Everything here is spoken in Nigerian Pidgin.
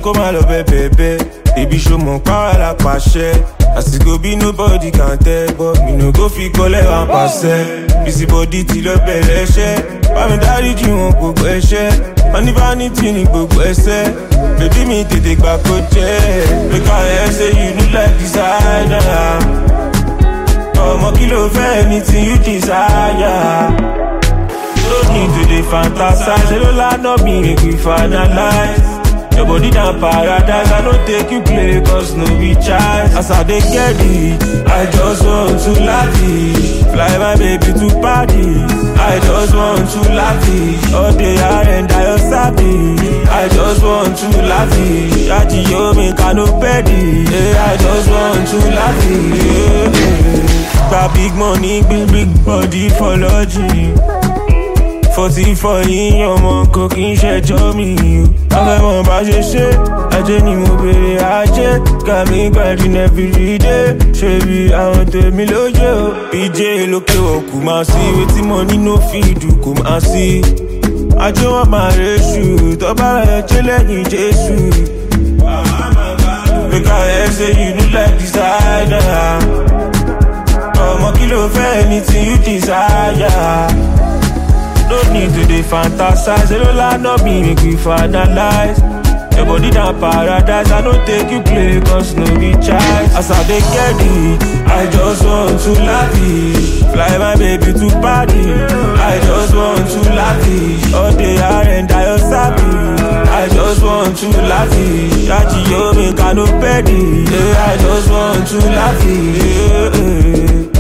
kó má lọ bẹ́ẹ̀bẹ́ẹ̀bẹ́ Baby show mọ̀ pàwọ́ la pàṣẹ àsìkò bí nobody can tell but mi no go fi kọ́lẹ̀ wá pàṣẹ busy body ti lọ bẹ̀rẹ̀ ẹṣẹ́ bámi dáríjì wọn gbogbo ẹṣẹ́ wọn ní vanity ní gbogbo ẹsẹ̀ bèbí mi tètè gbà kó jẹ́ make I hear say you look like designer ọmọ kí ló fẹ́ anything you desire. No need to dey fantasize, ṣe ló lánà mi make we finalize. Your body na paradise, I no take you play cause no be chance. As I dey get it, I just want to lavish. Fly my baby to Paris, I just want to lavish. All day I and I your service, I just want to lavish. Ajiyo mi kano pedi, yeah, I just want to lavish. Yeah, yeah. Gba big money, big big body for lodging. Forty for yín ọmọ kò kí n ṣẹjọ́ mi o. Afẹ́mọ̀ bá ṣe ṣe, ajé ni mo bèrè ajé. Kàmí gbàdín everyday, ṣe bí àwọn tèmi lóye o. PJ lókè òkú máa sí, wetin mo nínú fíìdù kò máa sí. Ajé wọn máa reṣù, tọ́ba rẹ̀ jẹ́ lẹ́yìn Jésù. Make I hear say you look like designer. Ọmọ kí ló fẹ́ anything you desire. No need to dey fantasize, ṣe ló lánà mi make we finalize. Your body na paradise, I no take you play cause no be choice. As I dey get it, I just want to lavish. Fly my baby to Paris, I just want to lavish. All day I and I your service, I just want to lavish. Ajiyo mi kano pedi, yeah, I just want to lavish. Yeah, yeah.